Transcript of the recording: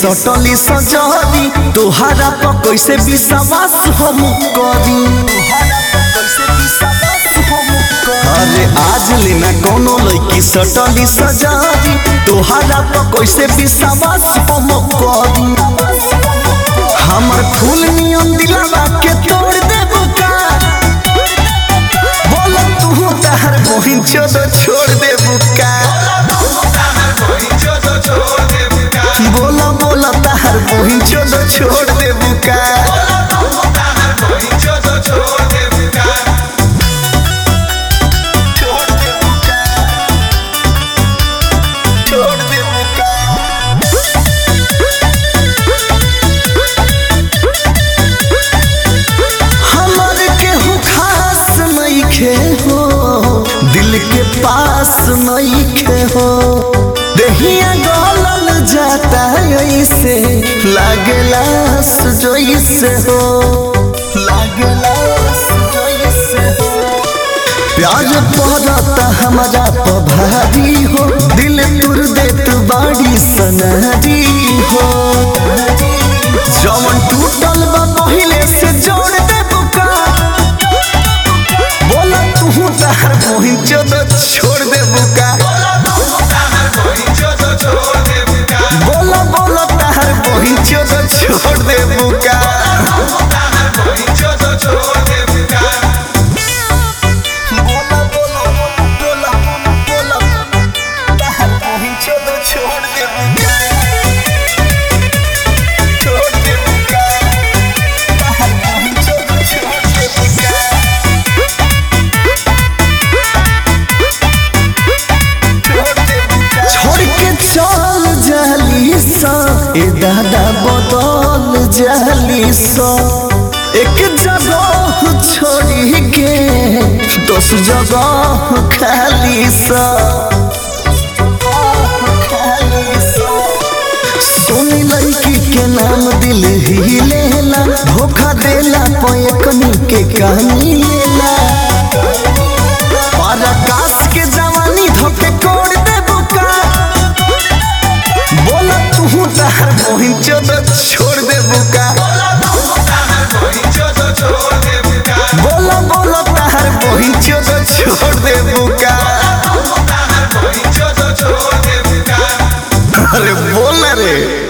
subtly सजरी तोहरा पर कैसे विश्वास हम करी अरे आज लेना कोनो लड़की सटली सजरी तोहरा पर कैसे विश्वास हम करी हमर फूल नियम दिलावा के तोड़ देबो का बोल तू तहर बहिन चोदो छोड़ देबो का बोला बोला तहर बहिन चोदो छोड़ देबो का छोड़ देबो का छोड़ देबो का हमर केहू खास नइखे हो दिल के पास नइखे हो दहिया गलल जाता ऐसे लागेला जोइसे हो लागेला जोइसे हो प्यार पड़ता हमारा पभारी हो दिल तुर देत बाड़ी सनहरी हो जवन टूटल बा पहिले से जोड़ दे बुका बोला तू तहर बहिन चोद छोड़ दे बुका बोला बोला तहर बहिन चोद छोड़ दे बुका बोला बोला बोला बोला तहर बहिन चोद छोड़ दे बुका छोड़ दे बुका तहर बहिन चोद छोड़ दे बुका छोड़ के चल जाली सा ए दादा बदल जाली सा एक जगह छोड़ी के दस जगह खाली सा सोनी लड़की के नाम दिल ही लेला धोखा देला पैकनी के कहानी लेला पराकाश के जवानी धोके कोड़ दे बुका बोला तू तहर मोहिन चोद छोड़ दे बुका बोला बोला तहर मोहिन चोद छोड़ दे बुका अरे बोल रे